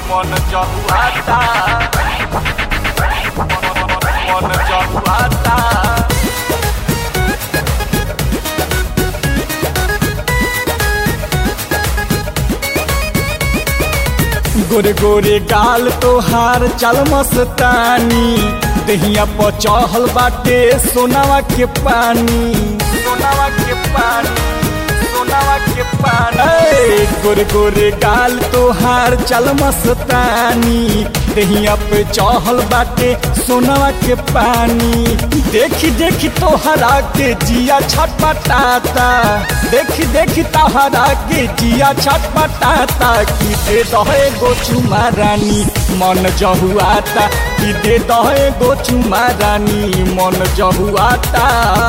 मन जहुआता मन जहुआता गोरे गोरे गाल तोहार चल मस्तानी दहिया पर चढ़ल बाटे सोनावा के पानी सोनावा के पानी सोनावा के पानी गोरे गोरे गाल तोहार चल मस्तानी दहिया पे चढ़ल बाटे सोनावा के पानी देखी देखी तोहरा के जिया छटपटाता देखी देखी तोहरा के जिया छटपटाता की दे दहे गो चुमा रानी मन जहुआता की दे दहे गो चुमा रानी मन जहुआता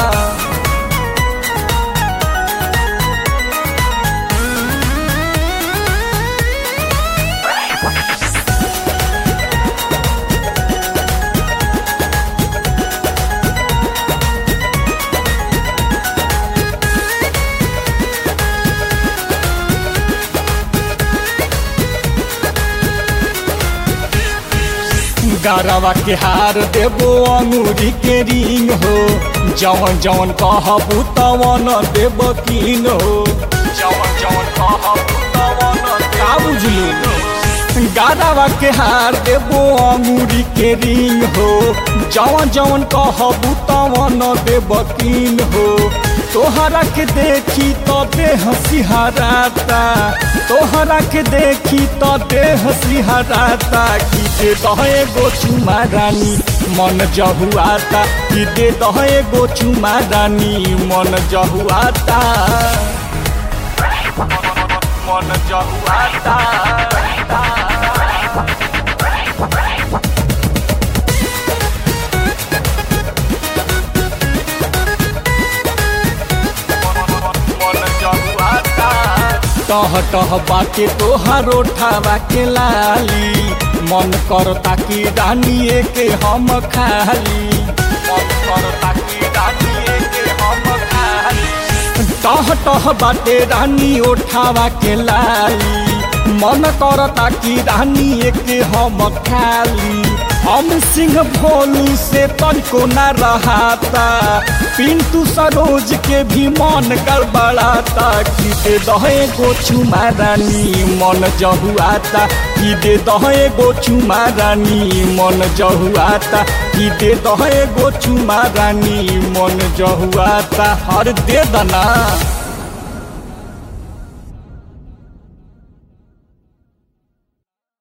गारवा के हार देबो अंगूरी के रिंग हो जवन जवन कहबू तवन देब कीन हो जवन जवन कहबू तवन का बुझलू गारवा के हार देबो अंगूरी के रिंग हो जवन जवन कहबू तवन देब कीन हो तोहरा के देखी तो देह सिहराता तोहरा के देखी तो देह सिहराता की दे दहे गो चुमा रानी मन जहुआता की दे दहे गो चुमा रानी मन जहुआता मन जहुआता टह टह बाटे तोहार ओठावा के लाली मन करता कि रानिए के हम खाली मन करता कि रानिए के हम खाली टह टह बाटे रानी ओठावा के लाली मन करता कि रानिए के हम खाली हम सिंह भोलू से तनिको न रहाता पिंटू सरोज के भी मन गड़बड़ाता कि दे दहे गो चुमा रानी मन जहुआता कि दे दहे गो चुमा रानी मन जहुआता कि दे दहे गो चुमा रानी मन जहुआता हर दे दना